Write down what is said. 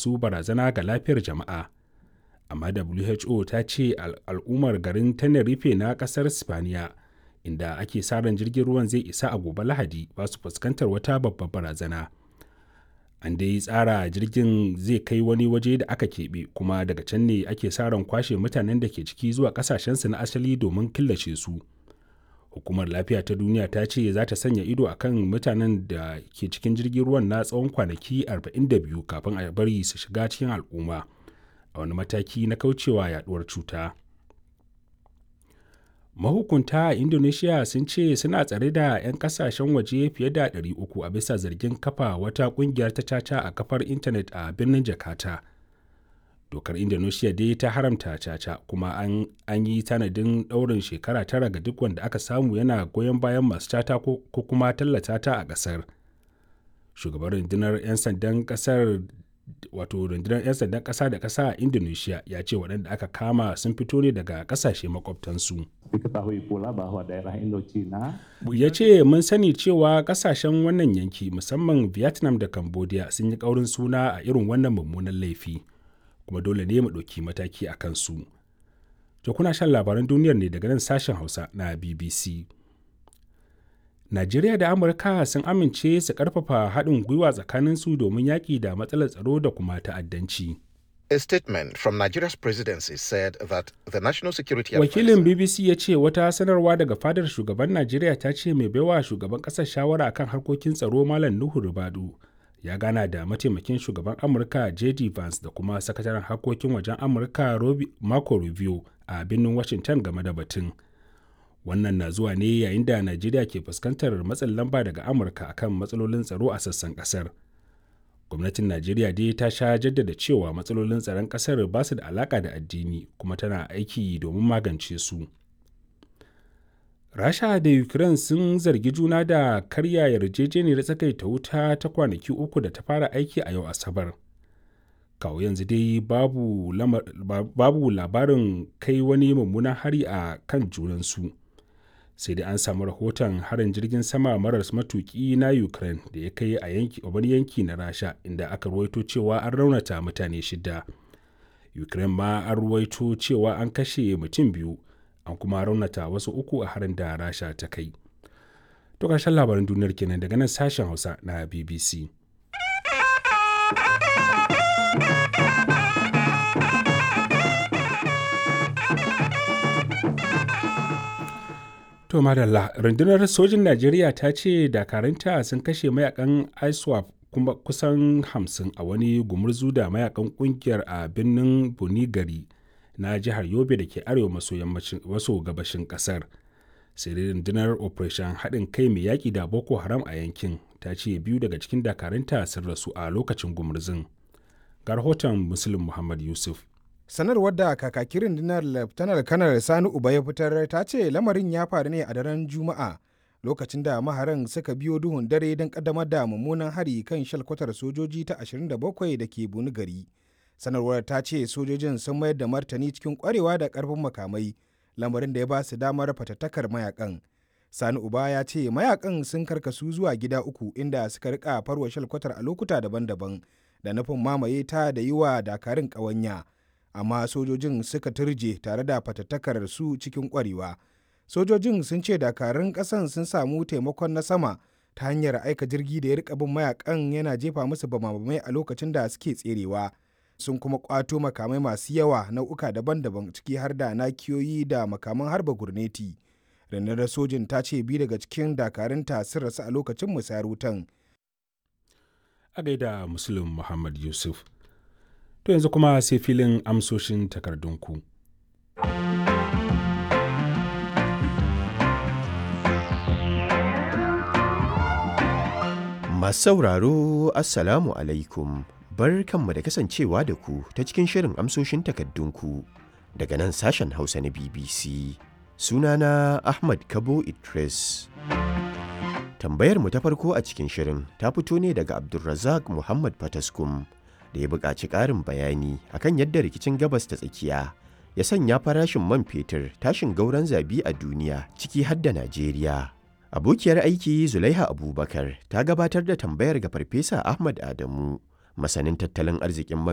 masu barazana ga lafiyar jama'a amma who ta ce al'ummar garin tenerife na kasar spaniya inda ake sa ran jirgin ruwan zai isa a gobe lahadi ba su fuskantar wata babbar barazana an dai tsara jirgin zai kai wani waje da aka keɓe kuma daga can ne ake sa ran kwashe mutanen da ke ciki zuwa kasashensu na asali domin killace su hukumar lafiya ta duniya ta ce za ta sanya ido a kan mutanen da ke cikin jirgin ruwan na tsawon kwanaki 42 kafin a bari su shiga cikin al'umma a wani mataki na kaucewa yaduwar cuta mahukunta a indonesia sun ce suna tsare da 'yan kasashen waje fiye da 300 a bisa zargin kafa wata kungiyar ta caca a kafar intanet a birnin jakarta dokar indonesia dai ta haramta caca kuma an, an yi tanadin ɗaurin shekara tara ga duk wanda aka samu yana goyon bayan masu cata ko, ko kuma tallata ta a ƙasar shugaban rundunar 'yan sandan ƙasar wato rundunar 'yan sandan ƙasa da ƙasa a indonesia ya ce waɗanda aka kama sun fito ne daga ƙasashe makwabtansu Diketahui pula bahwa daerah Indochina ya ce mun sani cewa ƙasashen wannan yanki musamman vietnam da cambodia sun yi ƙaurin suna a irin wannan mummunan laifi kuma dole ne mu ɗauki mataki a kansu to kuna shan labaran duniyar ne daga nan sashen hausa na bbc Najeriya da Amurka sun amince su karfafa haɗin gwiwa tsakaninsu domin yaƙi da matsalar tsaro da kuma ta'addanci. A statement from Nigeria's presidency said that the national security Wakilin advisor- BBC ya ce wata sanarwa daga fadar shugaban Najeriya ta ce mai baiwa shugaban ƙasar shawara akan harkokin tsaro Malam Nuhu Rubadu ya gana da mataimakin shugaban Amurka JD Vance da kuma sakataren harkokin wajen Amurka Robi- Marco Rubio a birnin Washington game da batun. wannan na zuwa ne yayin da najeriya ke fuskantar matsin lamba daga amurka akan matsalolin tsaro a sassan kasar gwamnatin najeriya dai ta sha jaddada cewa matsalolin tsaron kasar ba su da alaka da addini kuma tana aiki domin magance su rasha da ukraine sun zargi juna da karya yarjejeniyar tsakaita wuta ta kwanaki uku da ta fara aiki a yau asabar kawo yanzu dai babu, babu labarin kai wani mummunan hari a kan junansu sai dai an samu rahoton harin jirgin sama maras matuki na ukraine da ya kai a yanki wani yanki na rasha inda aka ruwaito cewa an raunata mutane shida ukraine ma an ruwaito cewa an kashe mutum biyu an kuma raunata wasu uku a harin da rasha ta kai to ƙarshen labaran duniyar kenan daga nan sashen hausa na bbc To madalla rundunar sojin Najeriya ta ce dakaranta sun kashe mayakan ISWAP kuma kusan hamsin a wani gumurzu da mayakan kungiyar a birnin Bunigari na jihar Yobe da ke arewa maso gabashin kasar. Sai dai rundunar Operation haɗin kai mai yaƙi da Boko Haram a yankin ta ce biyu daga cikin dakaranta sun rasu a lokacin gumurzun. Ga rahoton Muslim Muhammad Yusuf. sanarwar da kakakin rundunar laftanar kanar sani uba ya fitar ta ce lamarin ya faru ne a daren juma'a lokacin da maharan suka biyo duhun dare don kaddamar da mummunan hari kan shalkwatar sojoji ta 27 da ke buni gari sanarwar ta ce sojojin sun mayar da martani cikin kwarewa da karfin makamai lamarin da ya ba su damar fatattakar mayakan sani uba ya ce mayakan sun karkasu zuwa gida uku inda suka rika farwa shalkwatar a lokuta daban-daban da nufin mamaye ta da yi wa dakarun ƙawanya. amma sojojin suka turje tare da fatattakar su cikin kwarewa sojojin sun ce dakarun kasan sun samu taimakon na sama ta hanyar aika jirgi da ya rika bin mayakan yana jefa musu bamabamai a lokacin da suke tserewa sun kuma kwato makamai masu yawa nau'uka daban-daban ciki har da nakiyoyi da makaman harba gurneti rundunar sojin ta ce biyu daga cikin dakarunta sun rasu a lokacin musayar wutan A gaida Muslim Muhammad Yusuf. To yanzu kuma sai filin amsoshin takardunku. Masu sauraro Assalamu alaikum bar kanmu da kasancewa da ku ta cikin shirin amsoshin takardunku daga nan sashen Hausa na BBC. Sunana Ahmad Kabo Idris. Tambayar mu ta farko a cikin shirin ta fito ne daga Abdulrazak Muhammad Fataskum. da ya buƙaci ƙarin bayani akan yadda rikicin gabas ta tsakiya ya sanya farashin man fetur tashin gauran zabi a duniya ciki har da Najeriya. Abokiyar aiki Zulaiha Abubakar ta gabatar da tambayar ga Farfesa Ahmad Adamu, masanin tattalin arzikin man